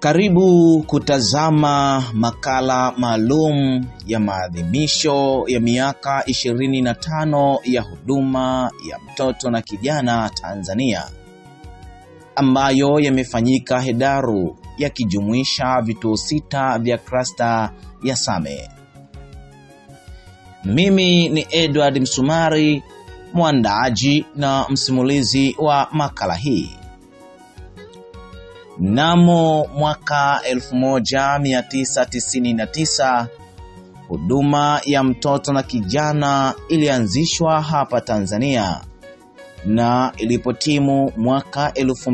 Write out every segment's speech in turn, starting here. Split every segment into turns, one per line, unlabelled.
Karibu kutazama makala maalum ya maadhimisho ya miaka 25 ya huduma ya mtoto na kijana Tanzania ambayo yamefanyika Hedaru yakijumuisha vituo sita vya klasta ya Same. Mimi ni Edward Msumari, mwandaaji na msimulizi wa makala hii. Mnamo mwaka 1999 huduma ya mtoto na kijana ilianzishwa hapa Tanzania, na ilipotimu mwaka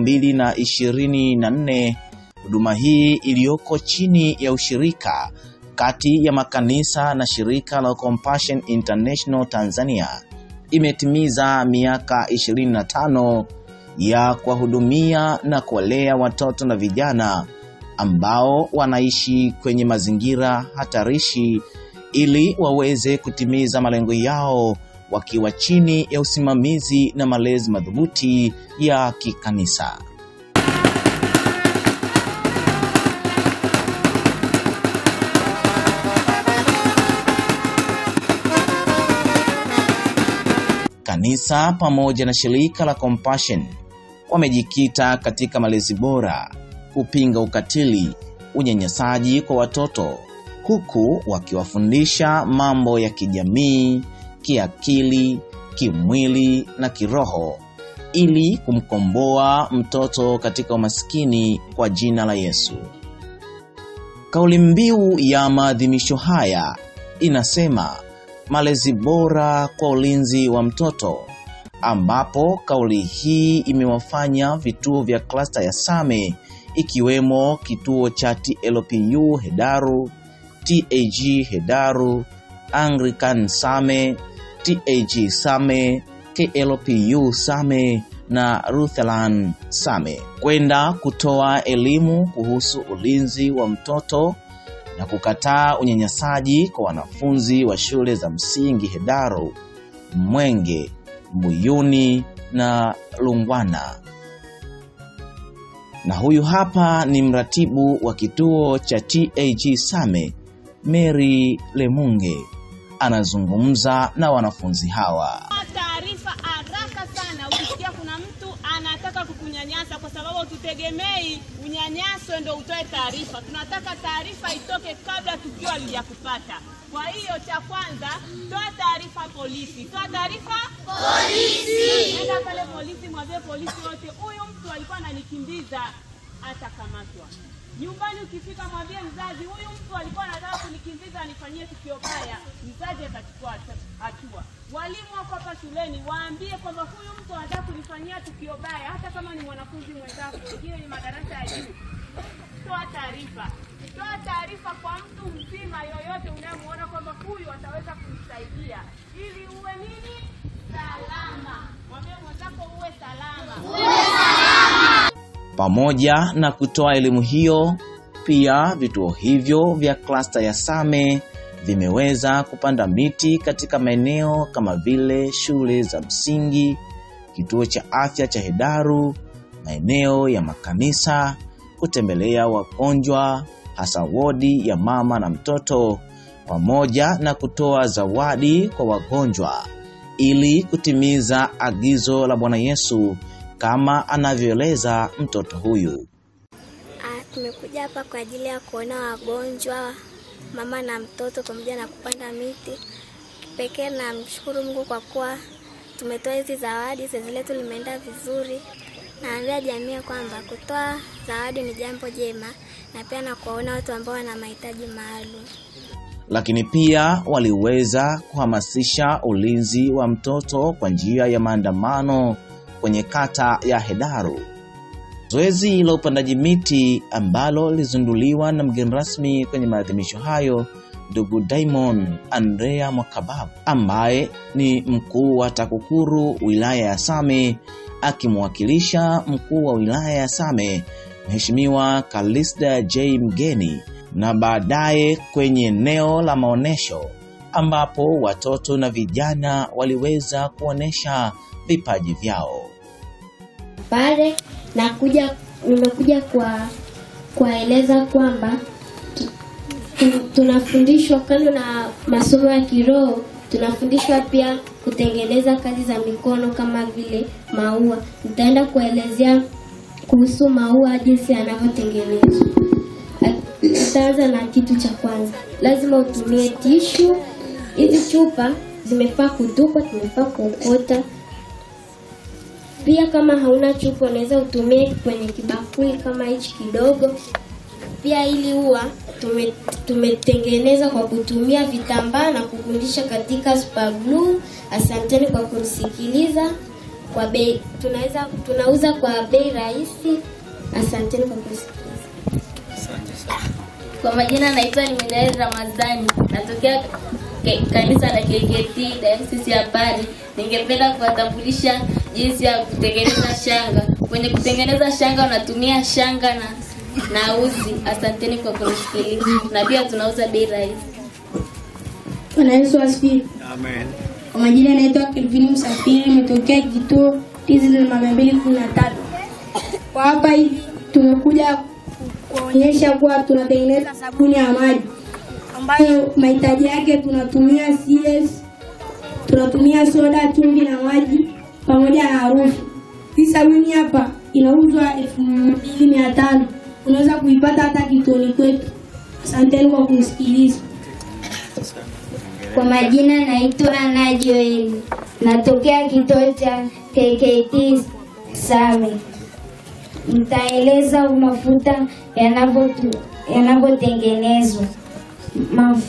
2024 huduma hii iliyoko chini ya ushirika kati ya makanisa na shirika la Compassion International Tanzania imetimiza miaka 25 ya kuwahudumia na kuwalea watoto na vijana ambao wanaishi kwenye mazingira hatarishi ili waweze kutimiza malengo yao wakiwa chini ya usimamizi na malezi madhubuti ya kikanisa. Kanisa pamoja na shirika la Compassion wamejikita katika malezi bora, kupinga ukatili, unyanyasaji kwa watoto, huku wakiwafundisha mambo ya kijamii, kiakili, kimwili na kiroho ili kumkomboa mtoto katika umaskini kwa jina la Yesu. Kauli mbiu ya maadhimisho haya inasema malezi bora kwa ulinzi wa mtoto, ambapo kauli hii imewafanya vituo vya klasta ya Same ikiwemo kituo cha TLPU Hedaru, TAG Hedaru, Anglican Same, TAG Same, KLPU Same na Lutheran Same kwenda kutoa elimu kuhusu ulinzi wa mtoto na kukataa unyanyasaji kwa wanafunzi wa shule za msingi Hedaru, Mwenge, Mbuyuni na Lungwana. Na huyu hapa ni mratibu wa kituo cha TAG Same, Mary Lemunge, anazungumza na wanafunzi hawa.
Taarifa haraka sana ukisikia kuna mtu anataka kukunyanyasa, kwa sababu tutegemei unyanyaso ndio utoe taarifa. Tunataka taarifa itoke kabla tukio halijakupata. Kwa hiyo cha kwanza, toa taarifa polisi, toa taarifa polisi. Nenda pale polisi, mwambie polisi wote, huyu mtu alikuwa ananikimbiza, atakamatwa. Nyumbani ukifika, mwambie mzazi, huyu mtu alikuwa anataka kunikimbiza anifanyie tukio baya. Mzazi atachukua hatua. Walimu wako hapa shuleni, waambie kwamba huyu mtu anataka kunifanyia tukio baya, hata kama ni mwanafunzi mwenzako, wengine ni madarasa ya juu. Toa taarifa, toa taarifa kwa mtu mzima yoyote unayemwona kwamba huyu ataweza kumsaidia, ili uwe nini, salama. Mwambie mwenzako uwe salama.
Pamoja na kutoa elimu hiyo, pia vituo hivyo vya klasta ya Same vimeweza kupanda miti katika maeneo kama vile shule za msingi, kituo cha afya cha Hedaru, maeneo ya makanisa, kutembelea wagonjwa, hasa wodi ya mama na mtoto, pamoja na kutoa zawadi kwa wagonjwa ili kutimiza agizo la Bwana Yesu kama anavyoeleza mtoto huyu.
Ah, tumekuja hapa kwa ajili ya kuona wagonjwa, mama na mtoto, pamoja na kupanda miti. Kipekee namshukuru Mungu kwa kuwa tumetoa hizi zawadi, zoezi letu limeenda vizuri. Naambia jamii kwamba kutoa zawadi ni jambo jema, na pia na kuwaona watu ambao wana mahitaji maalum.
Lakini pia waliweza kuhamasisha ulinzi wa mtoto kwa njia ya maandamano kwenye kata ya Hedaru. Zoezi la upandaji miti ambalo lilizinduliwa na mgeni rasmi kwenye maadhimisho hayo, ndugu Diamond Andrea Mwakababu ambaye ni mkuu wa TAKUKURU wilaya ya Same, akimwakilisha mkuu wa wilaya ya Same Mheshimiwa Kalista J Mgeni, na baadaye kwenye eneo la maonyesho ambapo watoto na vijana waliweza kuonesha vipaji vyao.
pale nakuja nimekuja kwa kuwaeleza kwamba tu- tu- tunafundishwa kando na masomo ya kiroho, tunafundishwa pia kutengeneza kazi za mikono kama vile maua. Nitaenda kuelezea kuhusu maua jinsi yanavyotengenezwa. Nitaanza na kitu cha kwanza, lazima utumie tishu. Hizi chupa zimefaa kutupwa, tumefaa kuokota. Pia kama hauna chupa, unaweza utumie kwenye kibakuli kama hichi kidogo. Pia ili ua tume, tumetengeneza kwa kutumia vitambaa na kugundisha katika super glue. Asanteni kwa kunisikiliza. Kwa bei tunaweza tunauza kwa bei rahisi. Asanteni kwa kunisikiliza.
Kwa majina naitwa Niminaeli Ramadhani, natokea ke- kanisa la KKT Dayosisi ya Pari. Ningependa kuwatambulisha jinsi ya kutengeneza shanga. Kwenye kutengeneza shanga unatumia shanga na na uzi. Asanteni kwa kunisikiliza, na pia tunauza bei rahisi.
Bwana Yesu asifiwe. Amen. Kwa majina naitwa Kelvin Msafiri, nimetokea kituo Tizil mia mbili kumi na tatu. Kwa hapa hivi tumekuja kuonyesha kuwa tunatengeneza sabuni ya maji ambayo mahitaji yake tunatumia CS, tunatumia soda, chumvi na maji pamoja na harufu. Hii sabuni hapa inauzwa elfu mbili mia tano. Unaweza kuipata hata kituoni kwetu. Asanteni kwa kunisikiliza.
Kwa majina naitwa Najoeli, natokea kituo cha KKT Same. Nitaeleza mafuta yanavyotu- yanavyotengenezwa. Maf...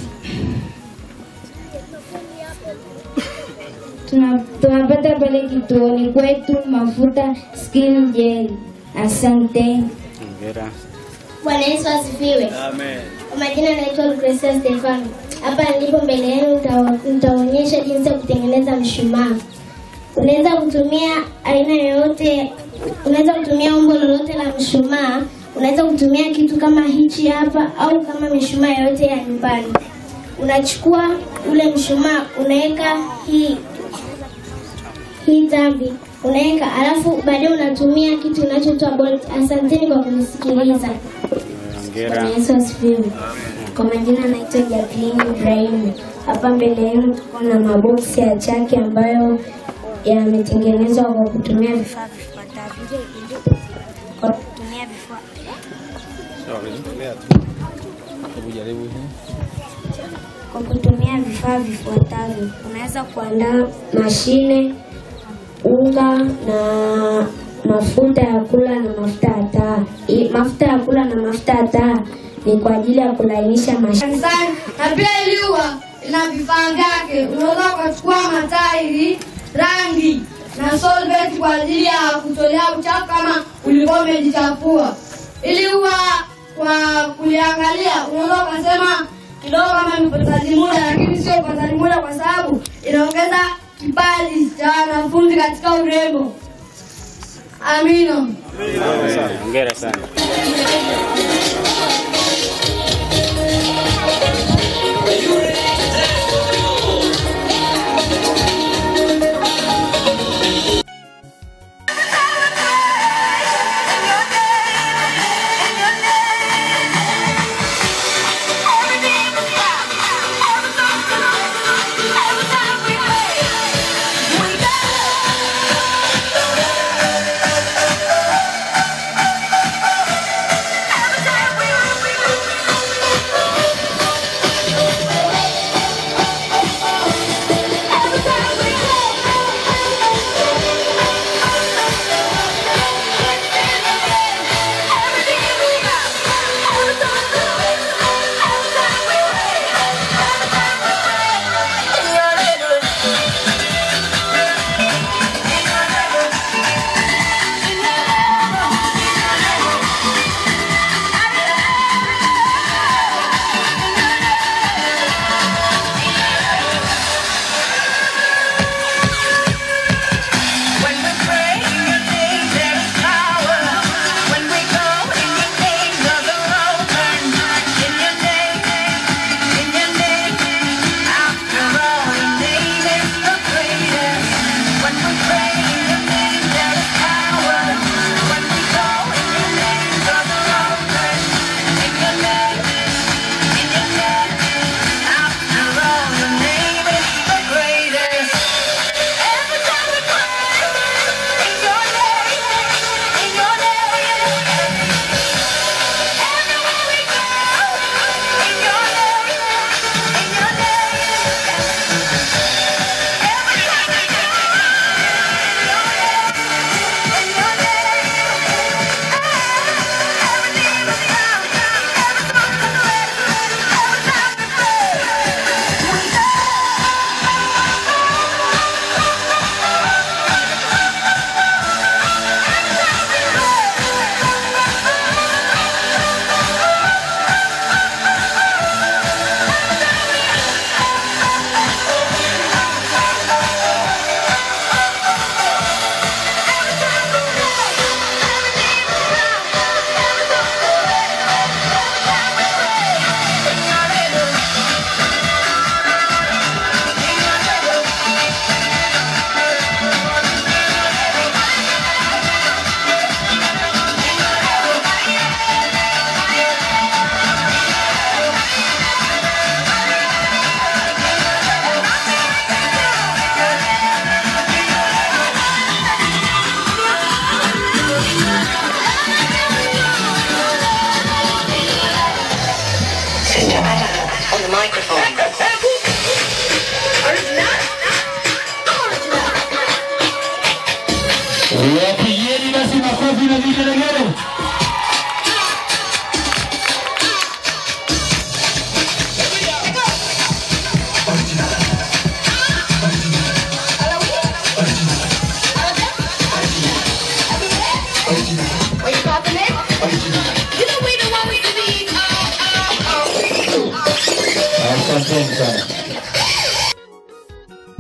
Tuna- tunapata pale kituoni kwetu mafuta skin gel. Asante.
Bwana Yesu asifiwe.
Amen.
Kwa majina naitwa Lucrecia Stefano. Hapa nilipo mbele yenu nitawa- nitaonyesha jinsi ya kutengeneza mshumaa. Unaweza kutumia aina yoyote, unaweza kutumia umbo lolote la mshumaa. Unaweza kutumia kitu kama hichi hapa au kama mishumaa yoyote ya nyumbani. Unachukua ule mshumaa, unaweka hii hii tambi unaweka, alafu baadaye unatumia kitu kinachoitwa bolt. Asanteni kwa kunisikiliza. Bwana Yesu asifiwe. Kwa majina naitwa Jacqueline Ibrahimu. Hapa mbele yenu tuko na maboksi ya chaki ambayo yametengenezwa kwa kutumia vifaa vifuatavyo. Kwa kutumia vifaa kwa kutumia vifaa vifuatavyo, unaweza kuandaa mashine, unga na mafuta ya kula na mafuta ya taa. I- Mafuta ya kula na mafuta ya taa ni kwa ajili ya kulainisha mashine.
kanisani na pia iliwa ina vifaa vyake. Unaweza ukachukua matairi, rangi na solvent kwa ajili ya kutolea uchafu kama ulikuwa umejichafua. Ili huwa kwa kuliangalia, unaweza ukasema kidogo kama ni upotezaji muda, lakini sio upotezaji muda kwa sababu inaongeza kipaji cha wanafunzi katika urembo. Amina.
Hongera sana.
Every time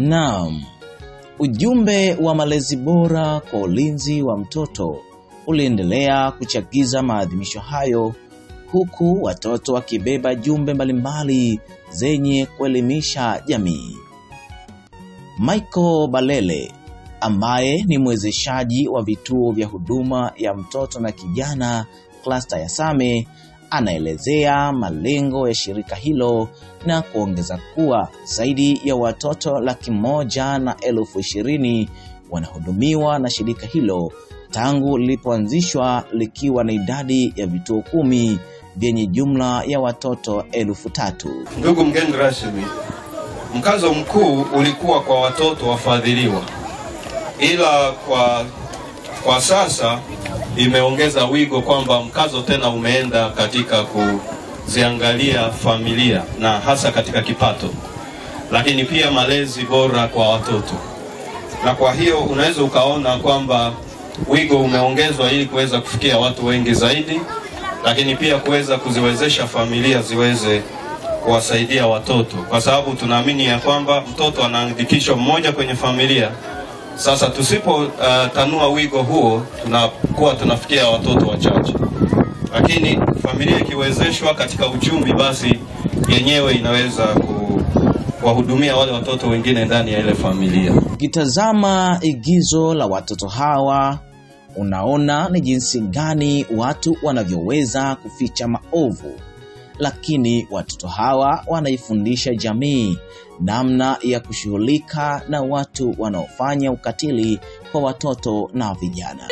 Naam, ujumbe wa malezi bora kwa ulinzi wa mtoto uliendelea kuchagiza maadhimisho hayo huku watoto wakibeba jumbe mbalimbali zenye kuelimisha jamii. Michael Balele ambaye ni mwezeshaji wa vituo vya huduma ya mtoto na kijana klasta ya Same anaelezea malengo ya shirika hilo na kuongeza kuwa zaidi ya watoto laki moja na elfu ishirini wanahudumiwa na shirika hilo tangu lilipoanzishwa likiwa na idadi ya vituo kumi vyenye jumla ya watoto elfu tatu.
Ndugu mgeni rasmi, mkazo mkuu ulikuwa kwa watoto wafadhiliwa, ila kwa, kwa sasa imeongeza wigo kwamba mkazo tena umeenda katika kuziangalia familia na hasa katika kipato, lakini pia malezi bora kwa watoto, na kwa hiyo unaweza ukaona kwamba wigo umeongezwa ili kuweza kufikia watu wengi zaidi, lakini pia kuweza kuziwezesha familia ziweze kuwasaidia watoto, kwa sababu tunaamini ya kwamba mtoto anaandikishwa mmoja kwenye familia. Sasa tusipo uh, tanua wigo huo, tunakuwa tunafikia watoto wachache, lakini familia ikiwezeshwa katika uchumi, basi yenyewe inaweza ku, kuwahudumia wale watoto wengine ndani ya ile familia.
Ukitazama igizo la watoto hawa unaona ni jinsi gani watu wanavyoweza kuficha maovu, lakini watoto hawa wanaifundisha jamii namna ya kushughulika na watu wanaofanya ukatili kwa watoto na vijana.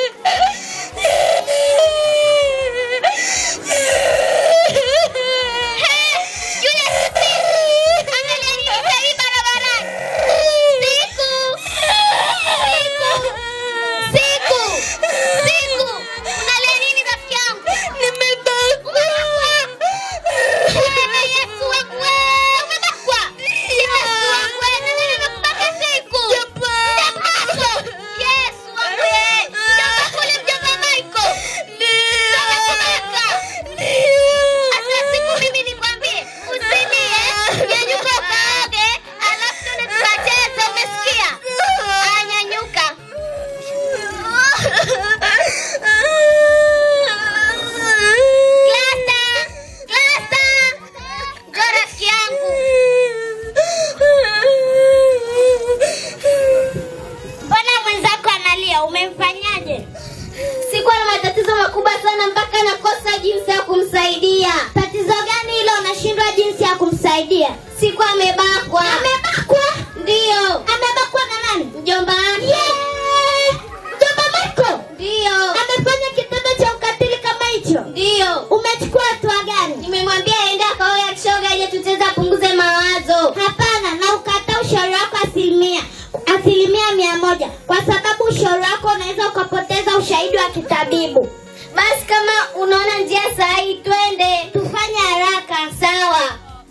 Mbona mwenzako analia? Umemfanyaje? Sikuwa na matatizo makubwa sana mpaka nakosa jinsi ya kumsaidia. Tatizo gani hilo unashindwa jinsi ya kumsaidia? Siku amebakwa. Amebakwa? Ndiyo. Amebakwa na nani? Mjomba wake. Yeah. Mjomba Marco? Ndiyo. Amefanya kitendo cha ukatili kama hicho? Ndiyo. Umechukua hatua gani? Nimemwambia aende akaoe kishoga ili tutaweza punguze mawazo. Hapana, na ukataa ushauri wako asilimia asilimia mia moja kwa sababu ushauri wako unaweza ukapoteza ushahidi wa kitabibu. Basi kama unaona njia sahihi, twende tufanye haraka. Sawa.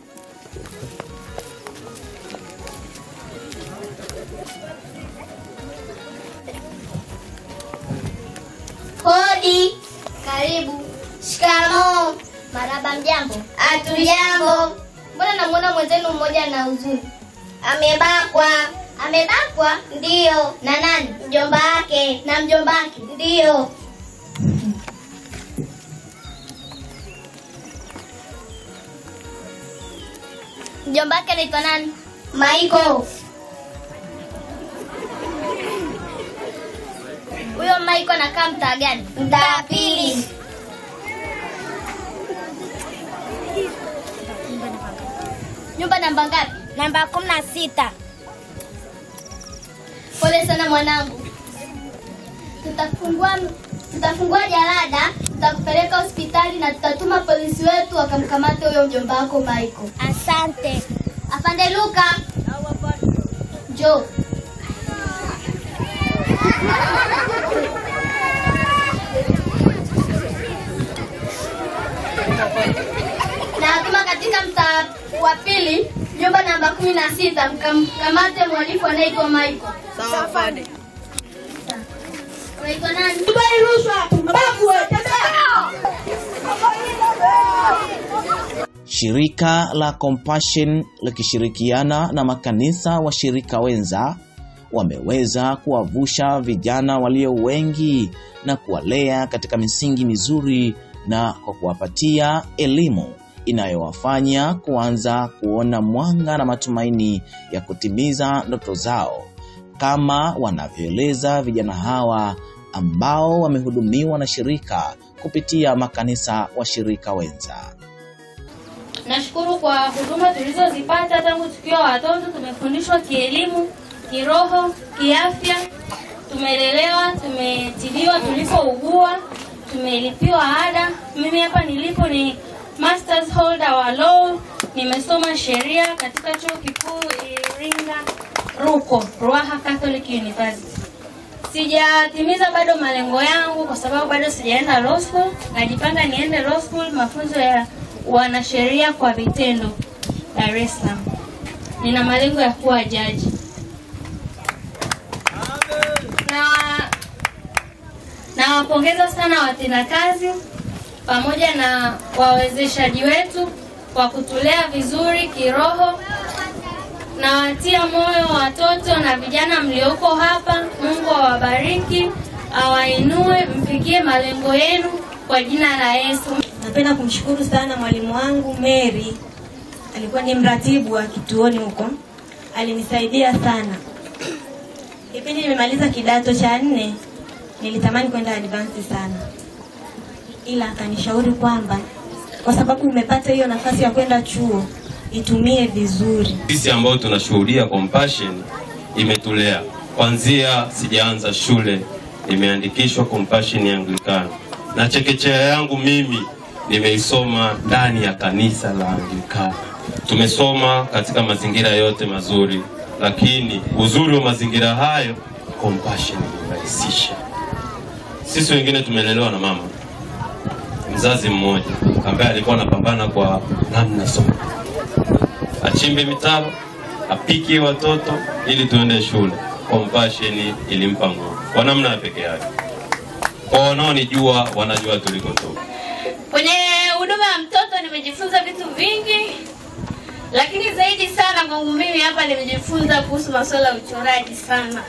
Hodi. Karibu. Shikamoo. Maraba, mjambo? Hatujambo. Mbona namuona mwenzenu mmoja na huzuni? Amebakwa. Amebakwa? Ndiyo. Na nani? Mjomba wake. Na mjomba wake? Ndiyo. Mjomba wake anaitwa nani? Michael. Huyo Michael anakaa mtaa gani? Mtaa wa pili. Nyumba namba ngapi? Namba kumi na sita. Pole sana mwanangu. Tutafungua tutafungua jalada, tutakupeleka hospitali na tutatuma polisi wetu wakamkamate huyo mjomba wako Michael. Asante. Afande Luka. Njoo. na tuma katika mtaa wa pili nyumba namba kumi na sita mkamkamate mhalifu anaitwa Michael. Sawa afande. Unaitwa nani?
Shirika la Compassion likishirikiana na makanisa washirika wenza wameweza kuwavusha vijana walio wengi na kuwalea katika misingi mizuri na kwa kuwapatia elimu inayowafanya kuanza kuona mwanga na matumaini ya kutimiza ndoto zao, kama wanavyoeleza vijana hawa ambao wamehudumiwa na shirika kupitia makanisa washirika wenza.
Nashukuru kwa huduma tulizozipata tangu tukiwa watoto. Tumefundishwa kielimu, kiroho, kiafya, tumelelewa, tumetibiwa tulipougua, tumelipiwa ada. Mimi hapa nilipo ni masters holder wa law, nimesoma sheria katika chuo kikuu Iringa RUCO, Ruaha Catholic University. Sijatimiza bado malengo yangu kwa sababu bado sijaenda law school. Najipanga niende law school, mafunzo ya wanasheria kwa vitendo Dar es Salaam. Nina malengo ya kuwa jaji na nawapongeza sana watendakazi pamoja na wawezeshaji wetu kwa kutulea vizuri kiroho. Nawatia moyo watoto na vijana mlioko hapa. Mungu awabariki, awainue, mfikie malengo yenu kwa jina la Yesu.
Napenda kumshukuru sana mwalimu wangu Mary, alikuwa ni mratibu wa kituoni huko, alinisaidia sana. Kipindi nimemaliza kidato cha nne, nilitamani kwenda advance sana, ila akanishauri kwamba kwa sababu umepata hiyo nafasi ya kwenda chuo, itumie vizuri.
Sisi ambao tunashuhudia Compassion imetulea kwanzia sijaanza shule, nimeandikishwa Compassion ya Anglikana na chekechea yangu mimi nimeisoma ndani ya kanisa la Anglikana. Tumesoma katika mazingira yote mazuri, lakini uzuri wa mazingira hayo Compassion imerahisisha. Sisi wengine tumelelewa na mama mzazi mmoja ambaye alikuwa anapambana kwa namna sote, achimbe mitaro, apike watoto ili tuende shule. Compassion ilimpa nguvu kwa namna ya pekee yake. Kwa wanaonijua wanajua tulikotoka.
Kwenye huduma ya mtoto nimejifunza vitu vingi, lakini zaidi sana kwangu mimi hapa nimejifunza kuhusu masuala ya uchoraji sana.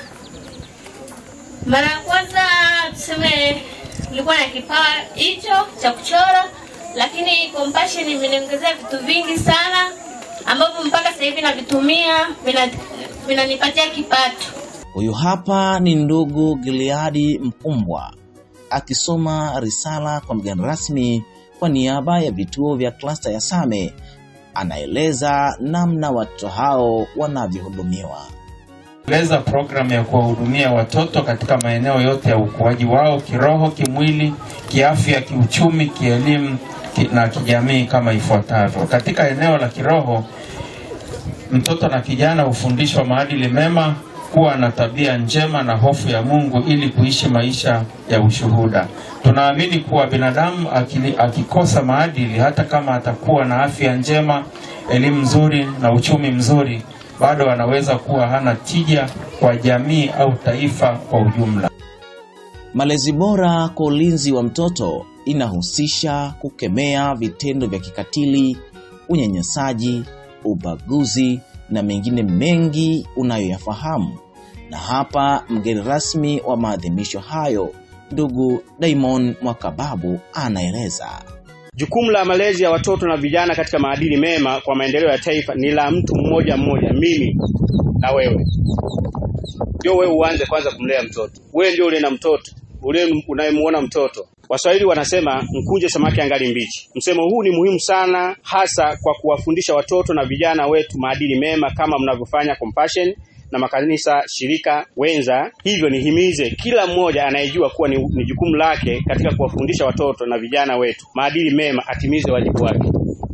Mara ya kwanza tuseme nilikuwa na kipawa hicho cha kuchora, lakini Compassion imeniongezea vitu vingi sana ambavyo mpaka sasa hivi navitumia vina- vinanipatia kipato.
Huyu hapa ni ndugu Gileadi Mpumbwa akisoma risala kwa mgeni rasmi kwa niaba ya vituo vya klasta ya Same. Anaeleza namna watoto hao wanavyohudumiwa.
eleza programu ya kuwahudumia watoto katika maeneo yote ya ukuaji wao kiroho, kimwili, kiafya, kiuchumi, kielimu ki- na kijamii kama ifuatavyo. Katika eneo la kiroho, mtoto na kijana hufundishwa maadili mema, kuwa na tabia njema na hofu ya Mungu ili kuishi maisha ya ushuhuda. Tunaamini kuwa binadamu akili, akikosa maadili, hata kama atakuwa na afya njema, elimu nzuri na uchumi mzuri, bado anaweza kuwa hana tija kwa jamii au taifa kwa ujumla.
Malezi bora kwa ulinzi wa mtoto inahusisha kukemea vitendo vya kikatili, unyanyasaji, ubaguzi na mengine mengi unayoyafahamu. Na hapa mgeni rasmi wa maadhimisho hayo, ndugu Daimon Mwakababu anaeleza.
Jukumu la malezi ya watoto na vijana katika maadili mema kwa maendeleo ya taifa ni la mtu mmoja mmoja, mimi na wewe. Ndio wewe uanze kwanza kumlea mtoto. Wewe ndio ule na mtoto, ule unayemuona mtoto. Waswahili wanasema mkunje samaki angali mbichi. Msemo huu ni muhimu sana, hasa kwa kuwafundisha watoto na vijana wetu maadili mema kama mnavyofanya Compassion na makanisa shirika wenza. Hivyo nihimize kila mmoja anayejua kuwa ni, ni jukumu lake katika kuwafundisha watoto na vijana wetu maadili mema atimize wajibu wake.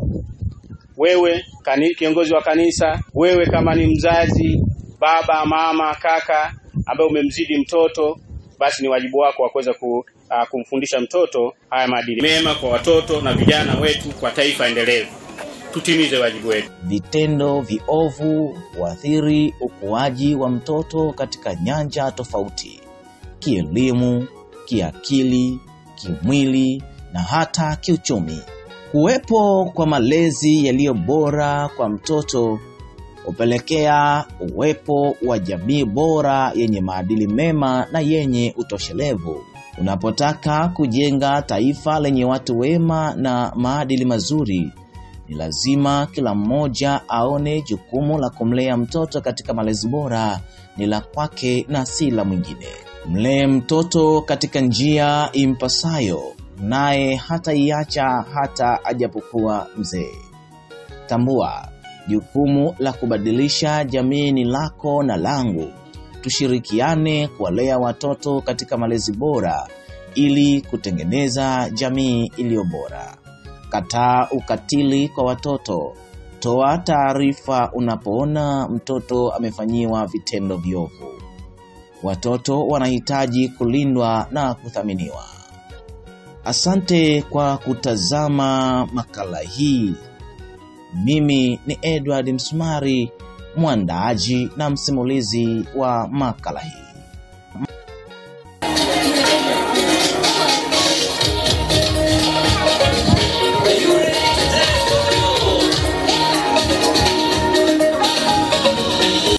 Wewe kani, kiongozi wa kanisa, wewe kama ni mzazi, baba, mama, kaka ambaye umemzidi mtoto, basi ni wajibu wako wa kuweza ku, uh, kumfundisha mtoto haya maadili mema kwa watoto na vijana wetu kwa taifa endelevu. Tutimize wajibu wetu.
Vitendo viovu huathiri ukuaji wa mtoto katika nyanja tofauti: kielimu, kiakili, kimwili na hata kiuchumi. Kuwepo kwa malezi yaliyo bora kwa mtoto hupelekea uwepo wa jamii bora yenye maadili mema na yenye utoshelevu. Unapotaka kujenga taifa lenye watu wema na maadili mazuri, ni lazima kila mmoja aone jukumu la kumlea mtoto katika malezi bora ni la kwake na si la mwingine. Mlee mtoto katika njia impasayo, naye hataiacha hata ajapokuwa mzee. Tambua, jukumu la kubadilisha jamii ni lako na langu. Tushirikiane kuwalea watoto katika malezi bora ili kutengeneza jamii iliyo bora. Kataa ukatili kwa watoto. Toa taarifa unapoona mtoto amefanyiwa vitendo viovu. Watoto wanahitaji kulindwa na kuthaminiwa. Asante kwa kutazama makala hii. Mimi ni Edward Msumari, mwandaaji na msimulizi wa makala hii.